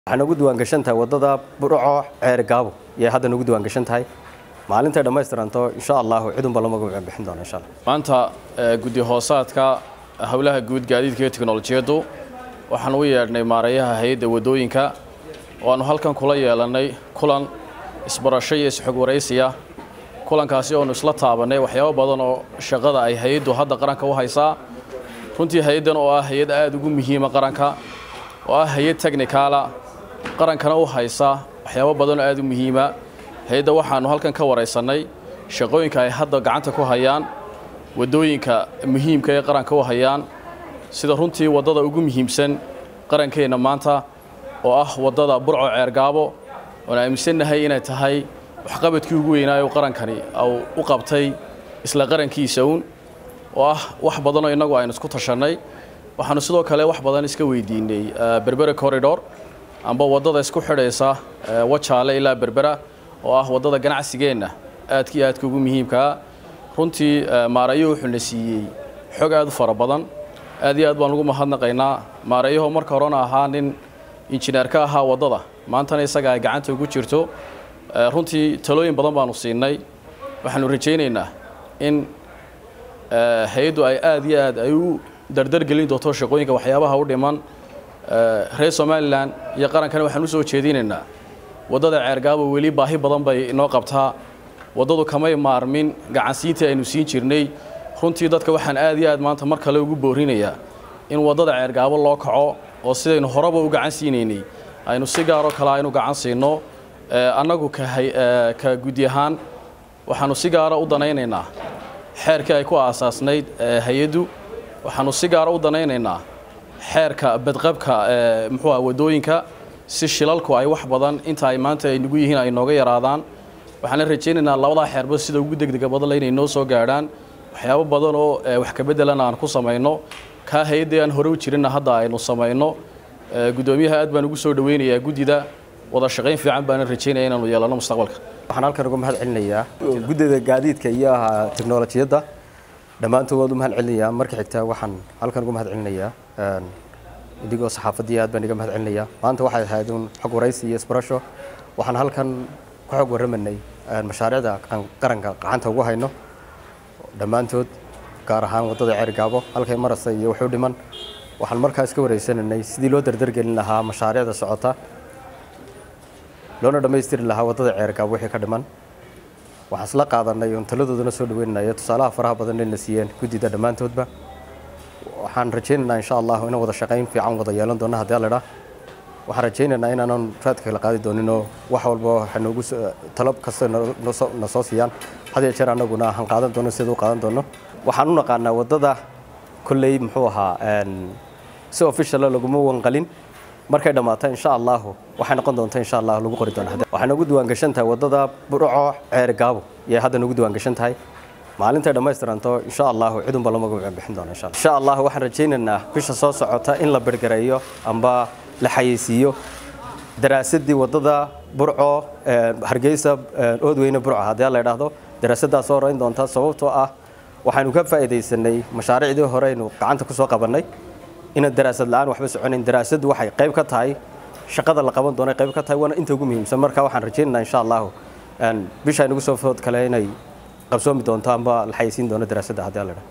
waxaa nagu diiwaangashan tahay waddada burco ceer gaabo yay hadda nagu diiwaangashan tahay maalintay dhammaystiranto insha allahu cidunba lama magaca bixin doona insha allah maanta guddi hoosaadka howlaha guud gaadiidka iyo teknolojiyaddu waxaan u yeedhnay maarayaha hay-adda waddooyinka oo aanu halkan kula yeelannay kulan isbarasho iyo isxog waraysiya kulankaasi oonu isla taabannay waxyaabo badan oo shaqada ay hay-addu hadda qaranka u haysaa runtii hay-addan oo ah hay-ad aada ugu muhiima qaranka oo ah hay-ad technicaala qarankana u haysa waxyaabo badan oo aada u muhiima hay-adda waxaanu halkan ka waraysannay shaqooyinka ay hadda gacanta ku hayaan waddooyinka muhiimka ee qaranka u hayaan sida runtii waddada ugu muhiimsan qarankeenna maanta oo ah waddada burco ceergaabo oon aaminsannahay inay tahay waxqabadkii ugu weynaayo qarankani u qabtay isla qarankiisa uun oo ah wax badanoo innagu aynu isku tashannay waxaanu sidoo kale wax badan iska weydiinay berbera corridor amba waddada isku xidhaysa wajaale ilaa berbera oo ah waddada ganacsigeenna aadka iyo aadka ugu muhiimkaa runtii maarayo wuxuuna siiyey xog aad u fara badan aad iyo aad baan ugu mahadnaqaynaa maarayaho marka horena ahaa nin injineer ka ahaa waddada maantana isaga ay gacanta ugu jirto runtii talooyin badan baanu siinay waxaanu rajaynaynaa in hay-addu ay aad iyo aad ay u dardargelin doonto shaqooyinka waxyaabaha u dhiman reer somalilan iyo qarankana waxaan usoo jeedinaynaa waddada ceergaabo weli baahi badan bay inoo qabtaa waddadu kamay maarmin gacansiintii aynu siin jirnay runtii dadka waxaan aad iyo aad maanta mar kale ugu boorinayaa in waddada ceergaabo loo kaco oo sidaynu horeba u gacan siinaynay aynu si gaaroo kale aynu gacan siino annagu ka gudi ahaan waxaanu si gaara u danaynaynaa xeerkii ay ku aasaasnayd hay-addu waxaanu si gaara u danaynaynaa xeerka badqabka muxuu ah waddooyinka si shilalku ay wax badan inta ay maanta ay nagu yihiin ay nooga yaraadaan waxaana rajaynaynaa labadaa xeerba sida ugu degdega badanle inay noo soo gaadhaan waxyaabo badan oo wax kabeddelana aan ku samayno kaa hay-addii aan hore u jirinna hadda aynu samayno guddoomiyaha aad baan ugu soo dhaweynayaa guddida wada shaqayn fiican baana rajaynaya inaanu yeelano mustaqbalka waxaan halkan uga mahad celinayaa guddida gaadiidka iyo teknolojiyadda dhammaantood waad u mahad celinayaa marka xigta waxaan halkan uga mahad celinayaa idigoo saxaafaddii aad baan iga mahad celinayaa maanta waxay ahayd un xog waraysi iyo isbarasho waxaan halkan ku xog warramanay mashaariicda qaranka gacanta ugu hayno dhammaantood gaar ahaan waddada ceergaabo halkay marasa iyo wuxuu dhiman waxaan markaas ka waraysananay sidii loo dardargelin lahaa mashaariicda socota loona dhammaystiri lahaa waddada ceergaabo wixii ka dhiman waxaan isla qaadanay oon taladoodana soo dhaweynaya tusaalaha faraha badan inayna siiyeen guddida dhammaantoodba waxaan rajaynaynaa insha allahu inaan wada shaqayn fiican wada yeelan doono haddii alidha waxaan rajaynaynaa inaanan raadka kala qaadi dooninoo wax walba waxay noogu talo kasta na soo siiyaan had iyo jeer annaguna aan qaadan doono sida u qaadan doono waxaan u naqaanaa waddada kolley muxuu ahaa si officiala laguma wanqalin markay dhammaato insha allahu waxay noqon doonta insha allah lagu qori doona waxay nagu diiwaangashan tahay waddada burco ceer gaabo yay hadda nagu diiwaangashan tahay maalintay dhammaystiranto insha allahu cidunba lama magaca bixin doona insha allah insha allah waxaan rajaynaynaa bisha soo socota in la bergareeyo amba la xayeysiiyo daraasadii waddada burco hargeysa oodweyne burco haddii la idhaahdo daraasaddaas soo horeyn doonta sababtoo ah waxaynu ka faa'iidaysanay mashaariicdii hore aynu gacanta ku soo qabannay inaan daraasad la'aan waxba soconayn daraasaddu waxay qayb ka tahay shaqada la qaban doona qayb ka tahay waana inta ugu muhiimsan marka waxaan rajaynaynaa insha allahu bisha aynugu soo food kale inay qabsoomi doonto amba la xayeysiin doono daraasadda haddii la idhaahdo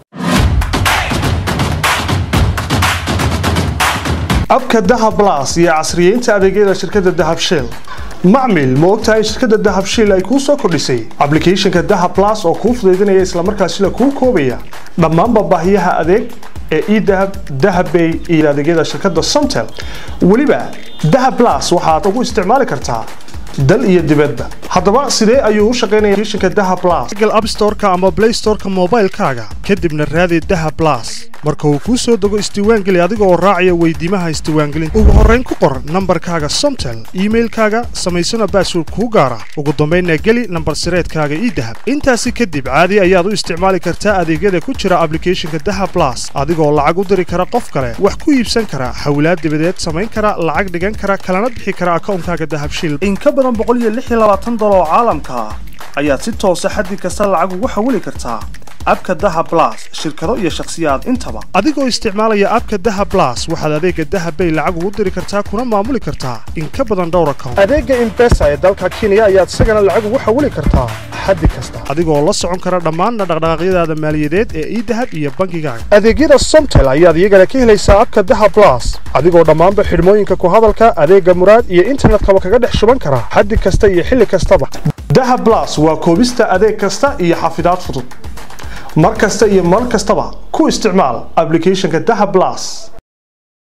abka dahab blas iyo casriyeynta adeegyada shirkadda dahab shell macmil ma ogtahay shirkadda dahab shell ay kuu soo kordhisay ablicathonka dahab blas oo kuu fudaydinaya islamarkaasina kuu koobaya dhammaanba baahiyaha adeeg ee edahab dahabbay iyo adeegyada shirkadda somtel weliba dahab blas waxaad ugu isticmaali kartaa dal iyo dibadba haddaba sidee ayuu u shaqaynaya applicationka dahab blas google app store-ka ama play store-ka moobaylkaaga kadibna raadi dahab blas marka uu kuu soo dego isdiiwaangeli adiga oo raacaya weydiimaha isdiiwaangelinta ugu horrayn ku qor nambarkaaga somtel iimailkaaga samaysana baasword kuu gaara ugu dambaynna geli nambar sireedkaaga ii dahab intaasi kadib caadi ayaad u isticmaali kartaa adeegyada ku jira ablicathonka dahab blas adigoo lacag u diri kara qof kale wax ku iibsan kara xawlaad dibadeed samayn kara lacag dhigan kara kalana bixi kara akawnkaaga dahab shil in ka badan boqol iyo lix iyo labaatan dolar oo caalamka ah ayaad si toosa xaddi kasta lacag ugu xawili kartaa abka daha blas shirkado iyo shakhsiyaad intaba adigoo isticmaalaya abka daha blas waxaad adeega daha bay lacag ugu diri kartaa kuna maamuli kartaa in ka badan dhowr account adeega imbesa ee dalka kenya ayaad isagana lacag ugu xawili kartaa xaddi kasta adigoo la socon kara dhammaan dhaqdhaqaaqyadaada maaliyadeed ee idahab iyo bangigaaga adeegyada somtel ayaad iyagana ka helaysaa abka daha blas adigoo dhammaanba xidhmooyinka ku hadalka adeega muraad iyo internetkaba kaga dhex shuban kara xaddi kasta iyo xilli kastaba daha blas waa koobista adeeg kasta iyo xafidaad fudud mar kasta iyo mar kastaba ku isticmaal applicationka daha blas